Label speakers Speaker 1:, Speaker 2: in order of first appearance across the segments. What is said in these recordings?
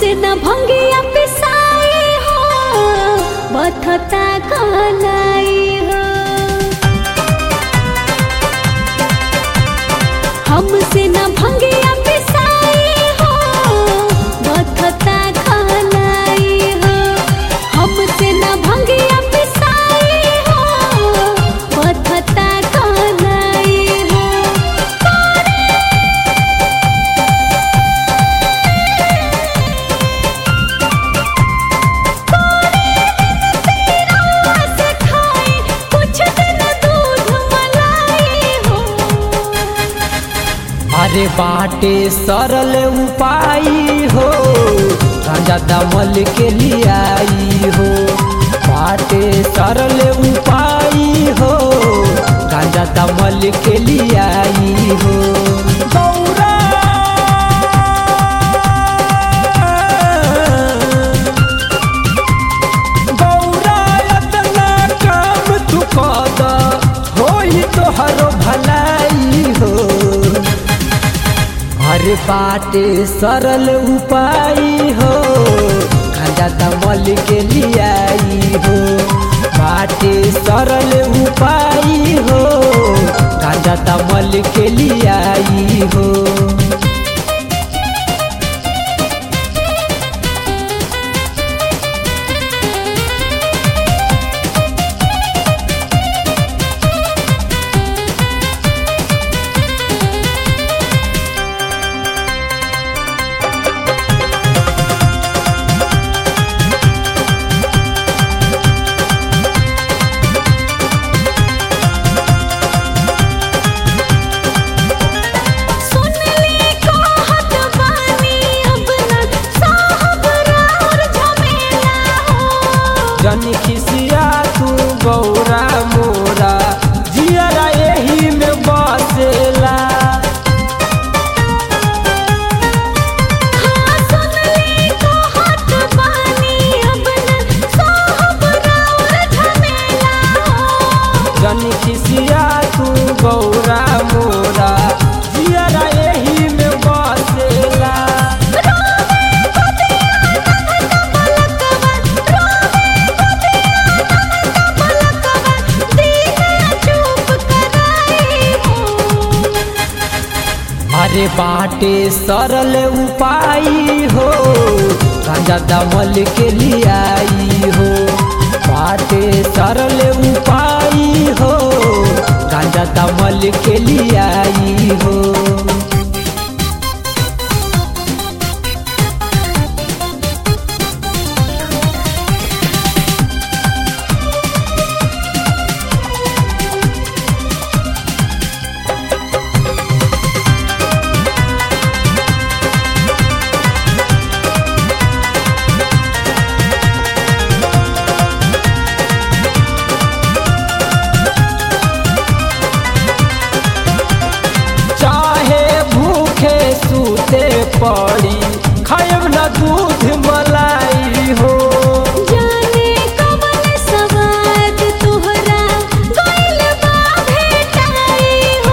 Speaker 1: हमसे न भंगिया पिसाई हो बथता कलाई हो हमसे न भंगिया पिसाई हो बथता कलाई हो हमसे न भंगिया पिसाई हो बथता कलाई हो से खाई कुछ दिन दूध मलाई हो
Speaker 2: अरे बाटे सरल उपाय हो गांजा दमल के लियाई हो बाटे सरल उपाय हो गांजा दमल के लियाई हो गौरा गौरा एतना काम तू कद होई तोहरो भलाई हो अरे बाटे सरल उपाय हो गांजा दमल के लियाई हो बाटे सरल उपाय हो गांजा दमल के लियाई हो
Speaker 1: सुन ली कहत बानी अब न साहब राउर झमेला हो
Speaker 2: जन खिसिया तू गौरा मोरा जियरा यही में बसेला
Speaker 1: हाँ सुन ली कहत बानी अब न साहब राउर झमेला हो
Speaker 2: जन खिसिया तू गौरा मोरा जियरा यही में बसेला अरे बाटे सरल उपाय हो गांजा दमल के लियाई हो बाटे सरल उपाय हो गांजा दमल के लियाई हो चाहे भूखे सूते पड़ी खायब न दूध मलाई हो
Speaker 1: जाने कवन सवाद तोहरा गइल बा भेटाई हो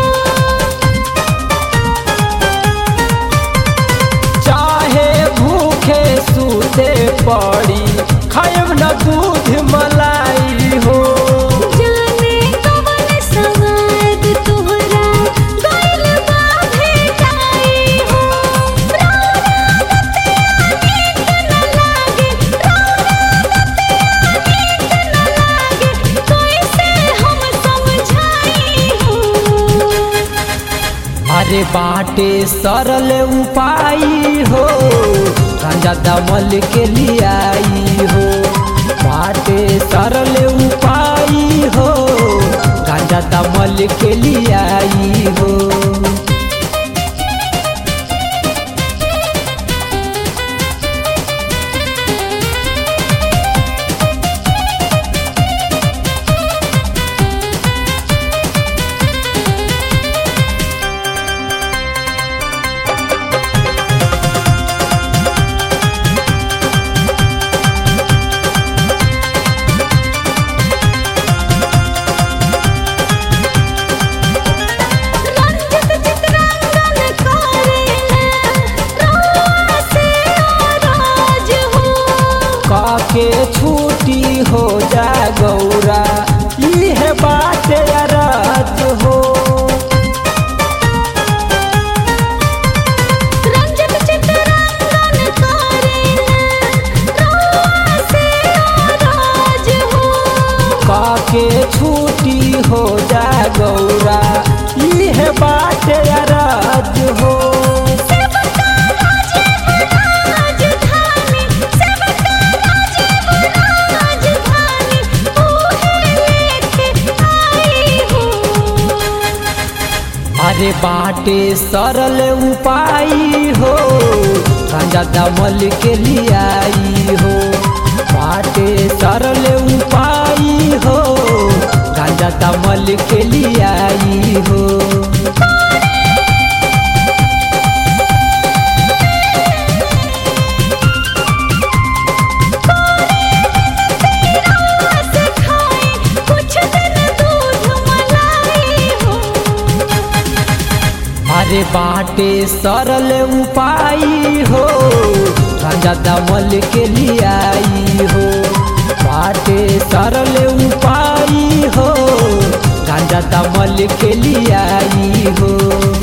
Speaker 2: चाहे भूखे सूते पड़ी खायब न दूध मलाई हो
Speaker 1: जाने कवन सवाद तोहरा गइल बा भेटाई हो कैसे हम समझाई हो
Speaker 2: अरे बाटे सरल उपाय हो गांजा दमल के लियाई हो बाटे सरल उपाय हो गांजा दमल के लियाई हो
Speaker 1: रंजित
Speaker 2: अरे बाटे सरल उपाय हो गांजा दमल के लियाई हो बाटे सरल उपाय हो गांजा दमल के लियाई हो
Speaker 1: से खाए कुछ दिन दूध मलाई हो
Speaker 2: अरे बाटे सरल उपाय हो गांजा दमल के लियाई हो बाटे सरल उपाय हो गांजा दमल के लियाई हो